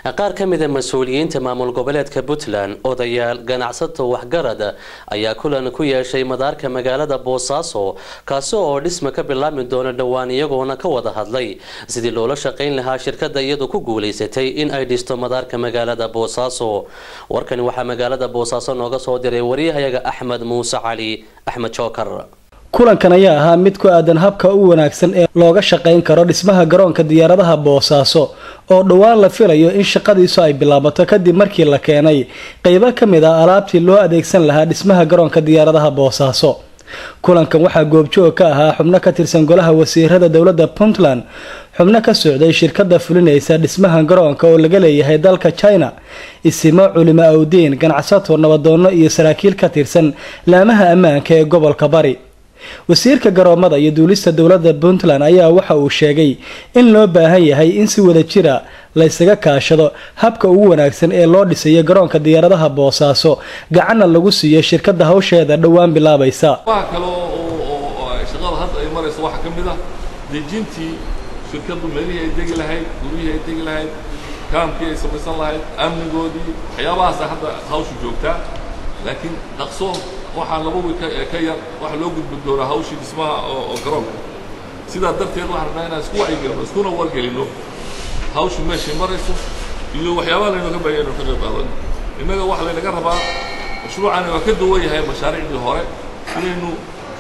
qaar ka mida mas-uuliyiinta maamul goboleedka puntland odayaal ganacsato waxgarad ayaa kulan ku yeeshay madaarka magaalada boosaaso kaasi oo dhisma ka bilaabmi doona dhowaan iyagoona ka wada hadlay sidii loola shaqayn lahaa shirkada iyadu ku guulaysatay in ay dhisto madaarka magaalada boosaaso warkani waxaa magaalada boosaaso nooga soo diray waryahayaga axmed muuse cali axmed jookar kulankan ayaa ahaa mid ku aadan habka u wanaagsan ee looga shaqayn karo dhismaha garoonka diyaaradaha boosaaso oo dhowaan la filayo in shaqadiisu ay bilaabato kadib markii la keenay qeybo ka mid ah alaabtii loo adeegsan lahaa dhismaha garoonka diyaaradaha boosaaso kulankan waxaa goobjoog ka ahaa xubno ka tirsan golaha wasiirada dowladda puntland xubno ka socday shirkada fulinaysa dhismaha garoonka oo laga leeyahay dalka china isimo culimo awdiin ganacsato nabadoono iyo saraakiil ka tirsan laamaha ammaanka ee gobolka bari wasiirka garoomada iyo duulista dowladda puntland ayaa waxa uu sheegay in loo baahan yahay in si wada jira laysaga kaashado habka ugu wanaagsan ee loo dhisayo garoonka diyaaradaha boosaaso gacanna lagu siiyo shirkada hawsheeda dhowaan bilaabaysa waxa kale oo shaqada hadda ay marayso waxaa ka mid ah dejintii shirkadu meelihii ay degi lahayd gurihii ay degi lahayd kaamkii ay samaysan lahayd amnigoodii waxyaabahaasa hadda hawshu joogtaa laakiin dhaqso waxaa laba wi ka yar waxa loo gudbi doonaa hawshii dhismaha oo garoonka sidaa darteed waxaan rabnaa inaan isku wacyigelino iskuna wargelino hawshu meeshay marayso iyo waxyaabaha laynaga baaya inu ka qayb qaadano innaga waxa laynaga rabaa mashruucani waa ka duwan yahay mashaariicdii hore inaynu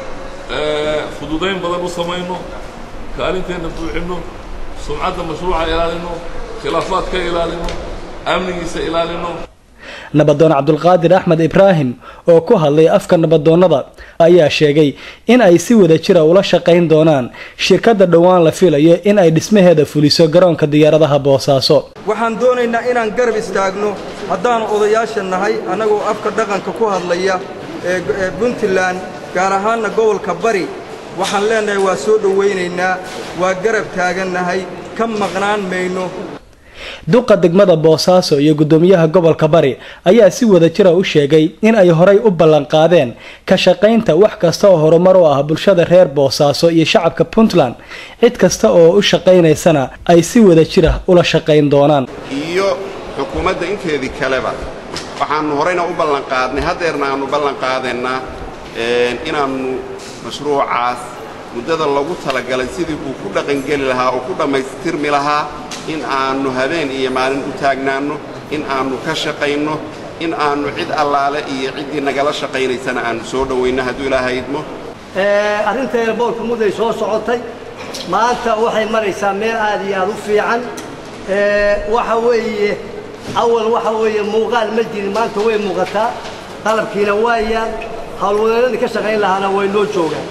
fududayn badan u samayno kaalinteenna buuxinno sumcadda mashruuca ilaalino khilaafaad ka ilaalino amnigiisa ilaalino nabadoon cabdulqaadir axmed ibraahim oo ku hadlay afka nabadoonnada ayaa sheegay in ay si wada jira ula shaqayn doonaan shirkadda dhowaan la filayo in ay dhismaheeda fuliso garoonka diyaaradaha boosaaso waxaan doonaynaa inaan garab istaagno haddaanu odayaasha nahay annagoo afka dhaqanka ku hadlaya ee puntland gaar ahaanna gobolka bari waxaan leennahay waa soo dhowaynaynaa waa garab taagannahay ka maqnaan mayno duqa degmada boosaaso iyo guddoomiyaha gobolka bari ayaa si wada jira u sheegay in ay horay u ballanqaadeen ka shaqaynta wax kasta oo horumar u ah bulshada reer boosaaso iyo shacabka puntland cid kasta oo u shaqaynaysana ay si wada jira ula shaqayn doonaan iyo xukuumadda inteedii kaleba waxaannu horeyna u ballanqaadnay haddeerna aannu ballanqaadaynaa inaannu mashruucaas muddada lagu talagalay sidii uu ku dhaqangeli lahaa oo ku dhammaystirmi lahaa in aannu habeen iyo maalin u taagnaanno in aannu ka shaqayno in aannu cid allaale iyo ciddii nagala shaqaynaysana aannu soo dhowayno hadduu ilaaha idmo arrinta eerboorka mudday soo socotay maanta waxay maraysaa meel aad iyo aad u fiican waxa weeye awal waxa weeye muuqaal ma jirin maanta way muuqataa qalabkiina waa yaal howlwadeennadii ka shaqayn lahaana way noo joogaan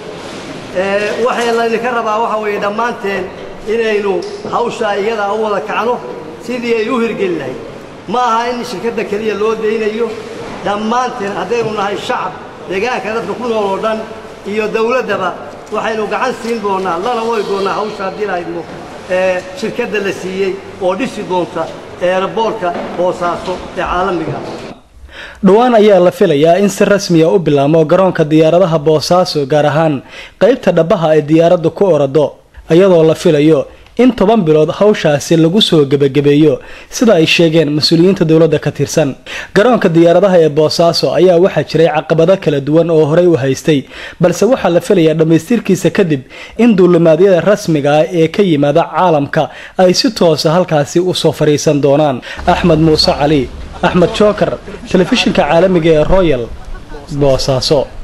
waxay laydinka rabaa waxa weeye dhammaanteen inaynu hawshaa iyadaa u wada kacno sidii ay u hirgeli lahayd ma aha in shirkadda keliya loo daynayo dhammaanteen haddaynu nahay shacab deegaanka dadka ku nool oo dhan iyo dawladdaba waxaynu gacan siin doonnaa lana wadi doonnaa hawsha haddii lahaydmo ee shirkadda la siiyey oo dhisi doonta eerboorka boosaaso ee caalamiga dhowaan ayaa la filayaa in si rasmiya u bilaamo garoonka diyaaradaha boosaaso gaar ahaan qeybta dhabaha ay diyaaraddu ku orado iyadoo la filayo in toban bilood hawshaasi lagu soo gebagabeeyo sida ay sheegeen mas-uuliyiinta dowladda ka tirsan garoonka diyaaradaha ee boosaaso ayaa waxaa jiray caqabado kala duwan oo horey u haystay balse waxaa la filayaa dhammaystirkiisa kadib in duulimaadyada rasmiga ah ee ka yimaada caalamka ay si toosa halkaasi usoo fadhiisan doonaan axmed muuse cali axmed jookar telefishinka caalamiga ee royal boosaaso